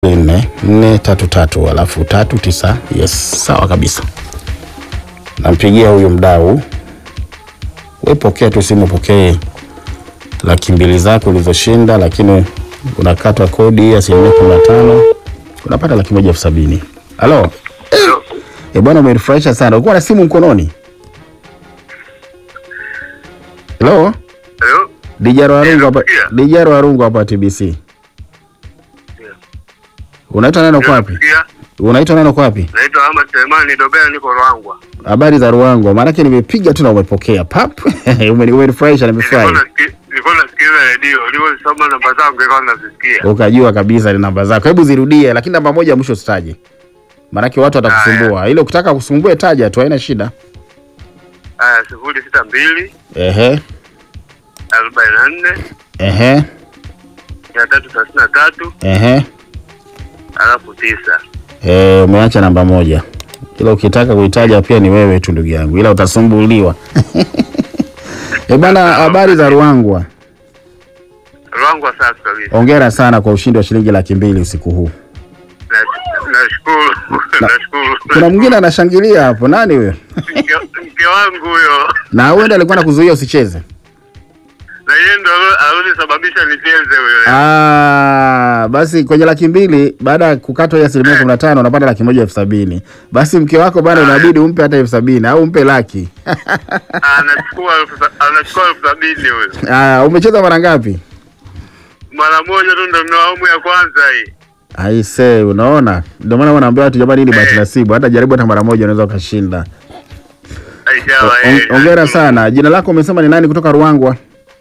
nne nne tatu tatu alafu tatu tisa. Yes, sawa kabisa. Nampigia huyu mdau, we pokea tu simu, pokee laki mbili zako ulizoshinda, lakini unakatwa kodi ya asilimia kumi na tano unapata laki moja elfu sabini. Halo e, bwana umenifurahisha sana. Ulikuwa na simu mkononi? Halo Hello? Dijaro Warungu hapa, Nakusikia. Dijaro Warungu hapa TBC. Unaitwa neno kwa wapi? Nakusikia. Unaitwa neno kwa wapi? Naitwa Ahmad Selemani Dobea, niko Ruangwa. Habari za Ruangwa, maanake nimepiga tu na umepokea pap. Umeni- Umenifurahisha, nimefurahi. Nilikuwa nasikia- nilikuwa nasikiliza redio, ulivyosoma namba zangu nilikuwa nazisikia. Ukajua kabisa ni namba zako. Hebu zirudie, lakini namba moja ya mwisho usitaje, maanake watu watakusumbua. Ile ukitaka kusumbue taja tu, haina shida. Haya, sifuri sita mbili Ehe, arobaini na nne ehe, mia tatu thelathini na tatu ehe. alafu tisa. Eh, umeacha namba moja, ila ukitaka kuitaja pia ni wewe tu ndugu yangu, ila utasumbuliwa. Eh bana, habari za Ruangwa. Ruangwa safi kabisa. Hongera sana kwa ushindi wa shilingi laki mbili usiku huu. Na- Nashukuru, nashukuru. Kuna mwingine anashangilia hapo, nani huyo? Mke- mke wangu huyo, Na huenda alikuwa nakuzuia usicheze. na yeye ndo alisababisha nicheze huyo. Ah, basi kwenye laki mbili baada ya kukatwa ile asilimia kumi na tano unapata laki moja elfu sabini. Basi mke wako bana, inabidi umpe hata elfu sabini au umpe laki. Anachukua elfu sa- anachukua elfu sabini huyo. Ah, umecheza mara ngapi? Mara moja tu ndo ndio awamu ya kwanza hii. Aise, unaona, ndio maana wanaambia watu jamani, hii ni bahati nasibu, hata jaribu hata mara moja unaweza ukashinda. Aishawa, Hon- eh, Hongera nashukuru. sana. Jina lako umesema ni nani kutoka Ruangwa?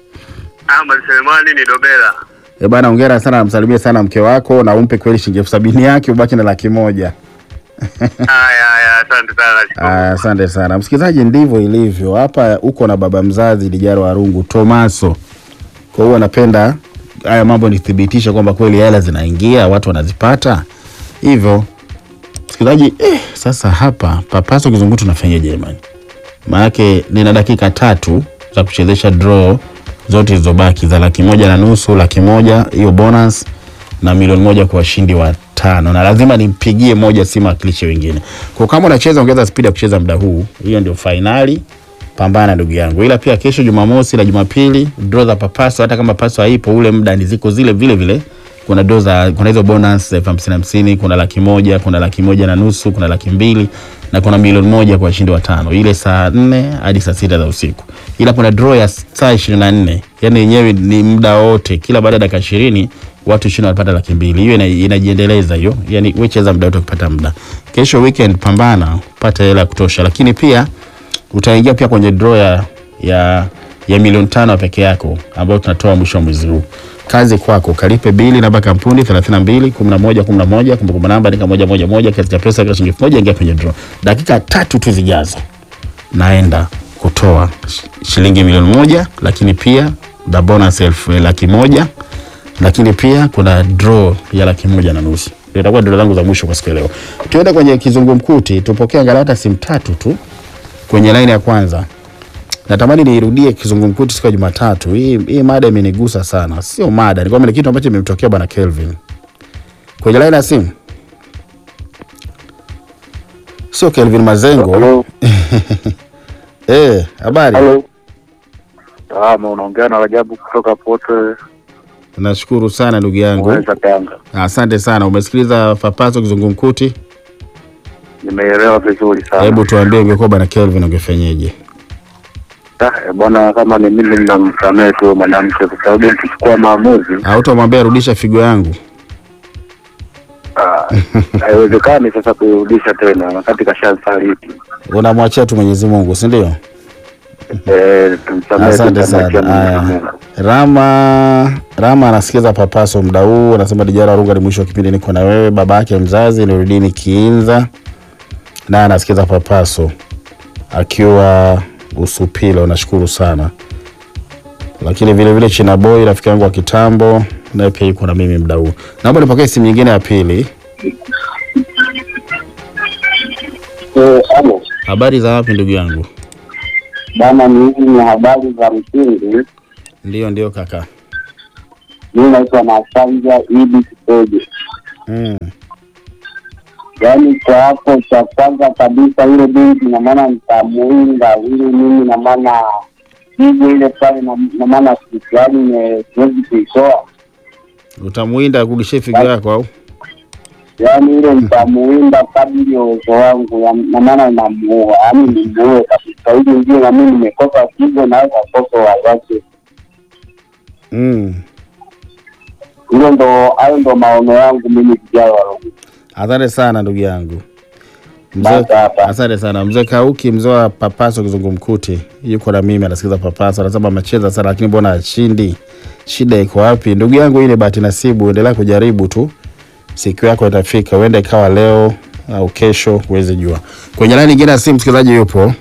Ahmad Selemani ni Dobela. E bana, hongera sana, namsalimie sana mke wako na umpe kweli shilingi elfu sabini yake ubaki na laki moja. Haya haya, asante sana. nashukuru. Aya, Asante sana msikilizaji, ndivyo ilivyo hapa. Uko na baba mzazi Dijaro Warungu Tomaso, kwa hiyo anapenda haya mambo nithibitishe kwamba kweli hela zinaingia, watu wanazipata hivyo. Msikilizaji eh, sasa hapa papaso kizungu tunafanyaje jamani? Maanake nina dakika tatu za kuchezesha draw zote zilizobaki za laki moja na nusu, laki moja hiyo bonus na milioni moja kwa washindi wa tano, na lazima nimpigie moja simu akilishe wengine. Kwa kama unacheza ongeza spidi ya kucheza muda huu, hiyo ndio fainali. Pambana ndugu yangu, ila pia kesho Jumamosi na Jumapili draw za papaso, hata kama paso haipo ule muda ni ziko zile vile vile. Kuna draw za kuna hizo bonus elfu hamsini hamsini, kuna laki moja, kuna laki moja na nusu, kuna laki mbili na kuna milioni moja kwa washindi wa tano, ile saa nne hadi saa sita za usiku. Ila kuna draw ya saa ishirini na nne yani yenyewe ni muda wote, kila baada ya dakika ishirini watu ishirini wanapata laki mbili. Hiyo ina- inajiendeleza hiyo, yani wewe cheza muda wote ukipata muda. Kesho weekend pambana, pata hela ya kutosha, lakini pia utaingia pia kwenye draw ya, ya, ya milioni tano peke yako ambayo tunatoa mwisho wa mwezi huu. Kazi kwako, kalipe bili namba kampuni 32 11 11, kumbukumbu namba andika moja moja moja, kiasi cha pesa kila shilingi elfu moja, ingia kwenye draw. Dakika tatu tu zijazo naenda kutoa sh- shilingi milioni moja, lakini pia the bonus elfu laki moja, lakini pia kuna draw ya laki moja na nusu. Ndio itakuwa draw zangu za mwisho kwa siku ya leo. Tuende kwenye kizungumkuti, tupokee angalau hata simu tatu tu kwenye line ya kwanza. Natamani niirudie kizungumkuti siku ya Jumatatu. Hii, hii mada imenigusa sana, sio mada, ni kwamba ni kitu ambacho imemtokea bwana Kelvin kwenye line ya simu. Sio Kelvin Mazengo. Halo. Eh, habari? Halo. Salama, unaongea na Rajabu kutoka Pote Nashukuru sana ndugu yangu. Mweza Tanga. Asante sana. Umesikiliza Papaso kizungumkuti? Nimeelewa vizuri sana. Hebu tuambie, ungekuwa bwana Kelvin ungefanyeje? Ah, eh, bwana, kama ni mimi ninamsamehe tu mwanamke, kwa sababu nikichukua maamuzi Hautamwambia rudisha figo yangu? ah, haiwezekani sasa kuirudisha tena wakati kashasaliti. Unamwachia tu Mwenyezi Mungu, si ndio? Eh, tumsamehe tu, Asante tumwachie sana. Mwenyezi Haya, Mungu. Rama Rama anasikiza Papaso muda huu, anasema Dijara Runga ni mwisho wa kipindi, niko na wewe. Baba yake mzazi Nurudini Kiinza naye anasikiza Papaso akiwa Usupilo, nashukuru sana. Lakini vile vile China Boy rafiki yangu wa kitambo naye pia yuko na mimi muda huu. Naomba nipokee simu nyingine ya pili. Eh, halo. Habari za wapi ndugu yangu? Bana, ni hizi ni habari za msingi. Ndio, ndio kaka. Mimi naitwa Masanja Idi Kipeje. Mm. yaani kwa hapo cha kwanza kabisa yule binti na maana nitamuinda ili mimi na maana hivyo ile pale na na maana siku yaani ne- siwezi kuitoa Utamuinda kurudishie figo yako au? yaani ile nitamuinda kadiri ya uwezo wangu ya- na maana namuua yaani nimuue kabisa ili ndio na mimi nimekosa figo naweza kosa wawake Mm. hilo ndo hayo ndo maono yangu mimi vijana wa Rungwe. Asante sana ndugu yangu. Mzee, Basi hapa. asante sana mzee Kauki, mzee wa Papaso Kizungumkuti, yuko na mimi, anasikiza Papaso, anasema amecheza sana, lakini mbona ashindi? Shida iko wapi? Ndugu yangu, ile bahati nasibu, endelea kujaribu tu, siku yako itafika, huenda ikawa leo au kesho, huwezi jua. Kwenye laini nyingine ya simu, msikilizaji yupo.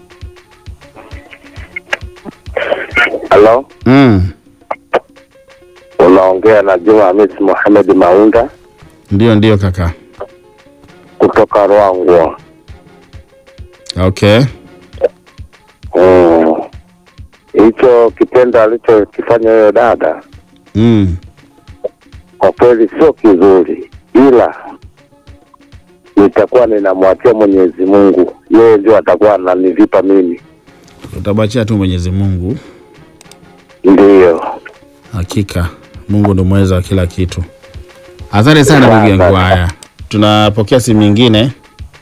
Halo, Mm. unaongea na Juma Hamisi Mohamed Maunda Ndio, ndio kaka. kutoka Rwangwa. Okay. Mm. Hicho kitendo alichokifanya huyo dada Mm. kwa kweli sio kizuri, ila nitakuwa ninamwachia Mwenyezi Mungu, yeye ndio atakuwa ananivipa mimi. Utabachia tu Mwenyezi Mungu, Ndiyo, hakika Mungu ndo mweza wa kila kitu. Asante sana ndugu yangu. Haya, tunapokea simu nyingine.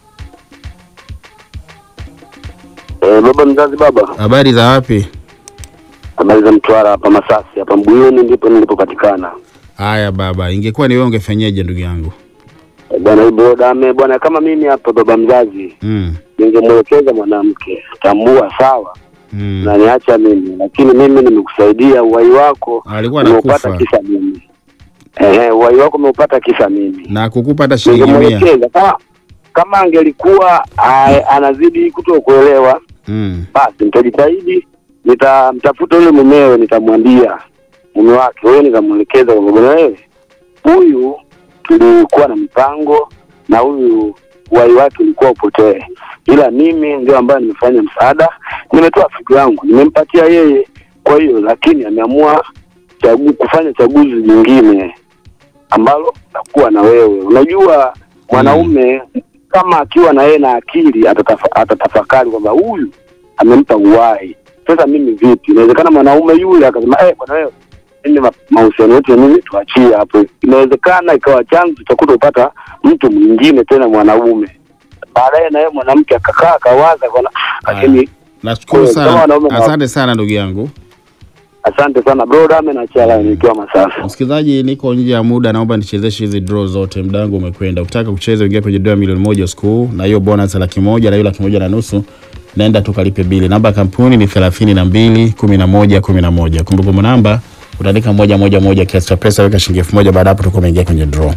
e, baba mzazi, baba Habari za wapi? habari za Mtwara hapa Masasi hapa Mbuyuni ndipo nilipopatikana. Haya baba, ingekuwa ni wewe ungefanyaje ndugu yangu? E, bwana Ibro Dame bwana, kama mimi hapa baba mzazi, Mm. ningemwelekeza mwanamke, tambua sawa Mm. na niacha mimi, lakini mimi nimekusaidia uhai wako Alikuwa umeupata anakufa kisa mimi. Ehe, uhai wako umeupata kisa mimi. na kukupa hata shilingi mia. Ningemwelekeza kama kama angelikuwa a- anazidi kutokuelewa, Mm. basi nitajitahidi, nitamtafuta yule mumewe, nitamwambia mume wake wewe, nitamwelekeza kwamba bwana, wewe huyu tulikuwa na mipango na huyu uhai wake ulikuwa upotee, ila mimi ndio ambaye nimefanya msaada, nimetoa figo yangu nimempatia yeye. Kwa hiyo lakini ameamua chagu, kufanya chaguzi nyingine ambalo takuwa na wewe. Unajua mwanaume kama akiwa na yeye na akili atatafa, atatafakari kwamba huyu amempa uhai. Sasa mimi vipi? Inawezekana mwanaume yule akasema eh, bwana wewe mimi ma- mahusiano yetu ya mimi tuachie hapo. Inawezekana ikawa chanzo cha kutopata mtu mwingine tena mwanaume. Baadaye na yeye mwanamke akakaa akawaza kwa lakini Nashukuru Kwa- kama sana. wanaume na- Asante sana ndugu yangu. asante sana bro Dame na chala nikiwa Masasi. Msikilizaji, niko nje ya muda, naomba nichezeshe hizi draw zote, muda wangu umekwenda. Ukitaka kucheza ingia kwenye draw ya milioni moja usiku huu, na hiyo bonus ya laki moja na hiyo laki moja na nusu naenda tukalipe bili. Namba ya kampuni ni thelathini na mbili kumi na moja kumi na moja. Kumbukumbu namba utaandika moja moja moja, kiasi cha pesa weka shilingi elfu moja. Baada hapo tutakuwa umeingia kwenye draw,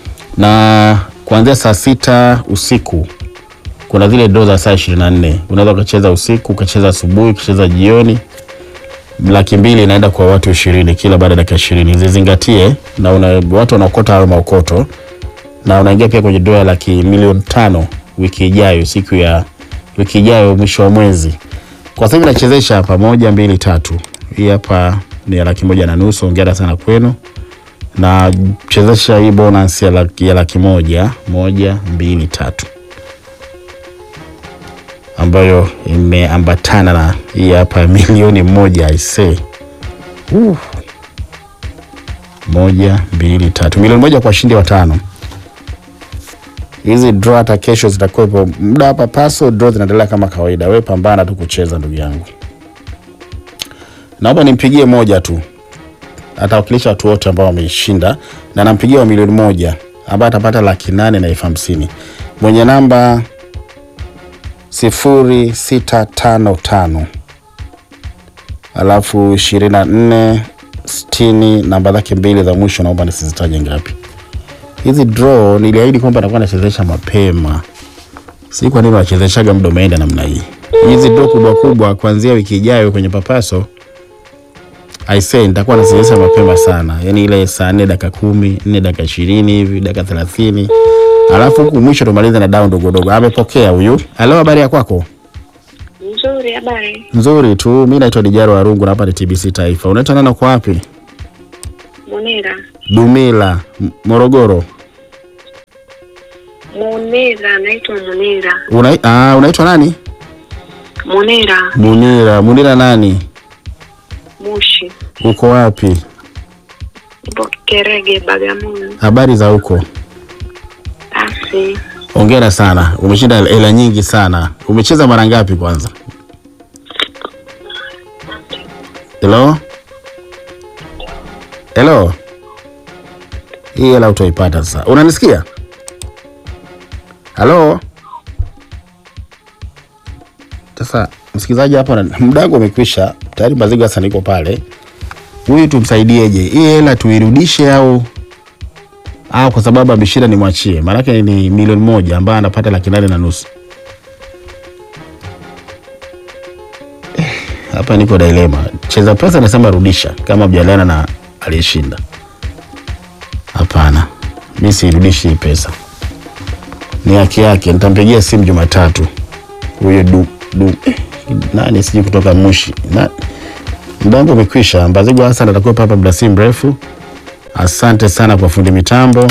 na kuanzia saa sita usiku kuna zile draw za saa ishirini na nne unaweza ukacheza usiku, ukacheza asubuhi, ukacheza jioni laki mbili inaenda kwa watu ishirini kila baada ya dakika ishirini zizingatie na una, watu wanaokota hayo maokoto na unaingia pia kwenye doa laki milioni tano wiki ijayo siku ya wiki ijayo mwisho wa mwezi kwa sasa hivi nachezesha hapa moja mbili tatu hii hapa ni ya laki moja na nusu ongera sana kwenu na chezesha hii bonus ya laki, ya laki moja moja mbili tatu ambayo imeambatana na hii hapa milioni moja aisee. Uh. Moja, mbili, tatu. Milioni moja kwa washindi watano. Hizi draw hata kesho zitakuwepo. Muda hapa paso draw zinaendelea kama kawaida. Wewe pambana tu kucheza ndugu yangu. Naomba nimpigie moja tu. Atawakilisha watu wote ambao wameishinda na nampigia wa milioni moja ambaye atapata laki nane na elfu hamsini. Mwenye namba sifuri sita tano tano alafu ishirini na nne sitini namba zake mbili za mwisho naomba nisizitaje ngapi hizi draw niliahidi kwamba nakuwa nachezesha mapema si kwa nini wachezeshaga muda umeenda namna hii hizi draw kubwa kubwa kuanzia wiki ijayo kwenye papaso I say nitakuwa nachezesha mapema sana yaani ile saa nne dakika kumi nne dakika ishirini hivi dakika thelathini alafu huku mwisho tumalize na dau ndogo dogo amepokea huyu halo habari ya kwako Nzuri, habari. nzuri tu mi naitwa dijaro warungu na hapa ni tbc taifa unaitwa nana kwa wapi Munira, dumila M- morogoro Munira, naitwa Munira. Una, ah, unaitwa nani? Munira Munira. Munira nani? Mushi, Uko wapi? ipo Kerege, Bagamoyo. Habari za huko? Basi Hongera sana, umeshinda hela nyingi sana. Umecheza mara ngapi kwanza? Hello? Hello? Hii hela utaipata sasa. Unanisikia? Halo? Sasa msikilizaji hapa, na- muda wangu umekwisha tayari. Mazigo sasa niko pale, huyu tumsaidieje? Hii hela tuirudishe au au kwa sababu ameshinda nimwachie? Maanake ni milioni moja ambayo anapata laki nane na nusu. Eh, Hapa niko dilema. Cheza pesa nasema rudisha kama mjaliana na aliyeshinda. Hapana, mi siirudishi hii pesa, ni haki yake. Nitampigia simu Jumatatu huyo du, du eh, nani sijui kutoka Mushi na muda wangu umekwisha. Mbazigu Hassan atakuwa hapa muda si mrefu. Asante sana kwa fundi mitambo,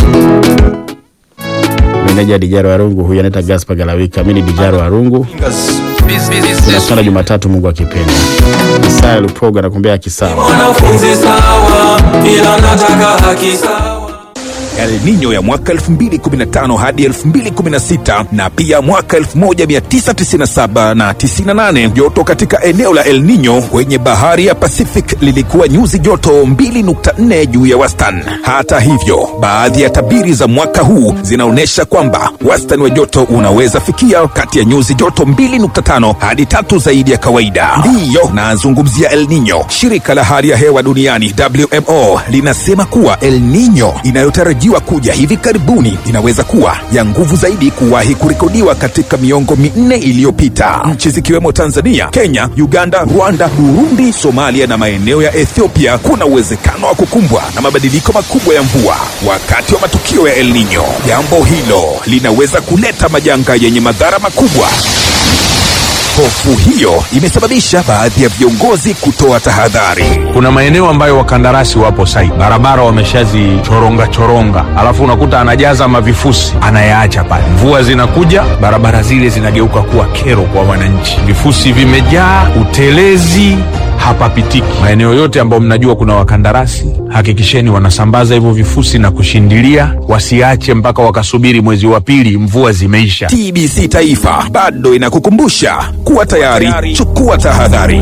meneja Dijaro Warungu, huyu anaitwa Gaspar Galawika, mimi ni Dijaro Warungu. Tunakutana Jumatatu, Mungu akipenda. Isaya Luproga anakuambia kisawa. Mwanafunzi sawa, ila nataka haki sawa. El Nino ya mwaka 2015 hadi 2016 na pia mwaka 1997 na 98. Joto katika eneo la El Nino kwenye bahari ya Pacific lilikuwa nyuzi joto 2.4 juu ya wastani. Hata hivyo, baadhi ya tabiri za mwaka huu zinaonyesha kwamba wastani wa joto unaweza fikia kati ya nyuzi joto 2.5 hadi tatu zaidi ya kawaida. Ndiyo nazungumzia El Nino. Shirika la hali ya hewa duniani WMO linasema kuwa El Nino inayotarajiwa kuja hivi karibuni inaweza kuwa ya nguvu zaidi kuwahi kurekodiwa katika miongo minne iliyopita. Nchi zikiwemo Tanzania, Kenya, Uganda, Rwanda, Burundi, Somalia na maeneo ya Ethiopia kuna uwezekano wa kukumbwa na mabadiliko makubwa ya mvua wakati wa matukio ya El Nino. Jambo hilo linaweza kuleta majanga yenye madhara makubwa. Hofu hiyo imesababisha baadhi ya viongozi kutoa tahadhari. kuna maeneo ambayo wakandarasi wapo site, barabara wameshazichoronga choronga, alafu unakuta anajaza mavifusi anayaacha pale. Mvua zinakuja, barabara zile zinageuka kuwa kero kwa wananchi, vifusi vimejaa, utelezi hapapitiki. Maeneo yote ambayo mnajua kuna wakandarasi, hakikisheni wanasambaza hivyo vifusi na kushindilia, wasiache mpaka wakasubiri mwezi wa pili mvua zimeisha. TBC Taifa bado inakukumbusha kuwa tayari, chukua tahadhari.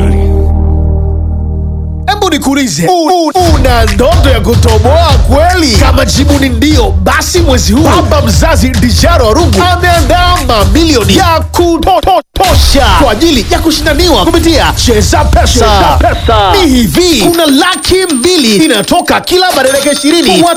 Hebu nikuulize, u- u- una ndoto ya kutoboa kweli? Kama jibu ni ndio, basi mwezi huu baba mzazi Dijaro Warungu ameandaa mamilioni ya kutosha kwa ajili ya kushindaniwa kupitia Cheza Pesa. Ni hivi, kuna laki mbili inatoka kila madereka ishirini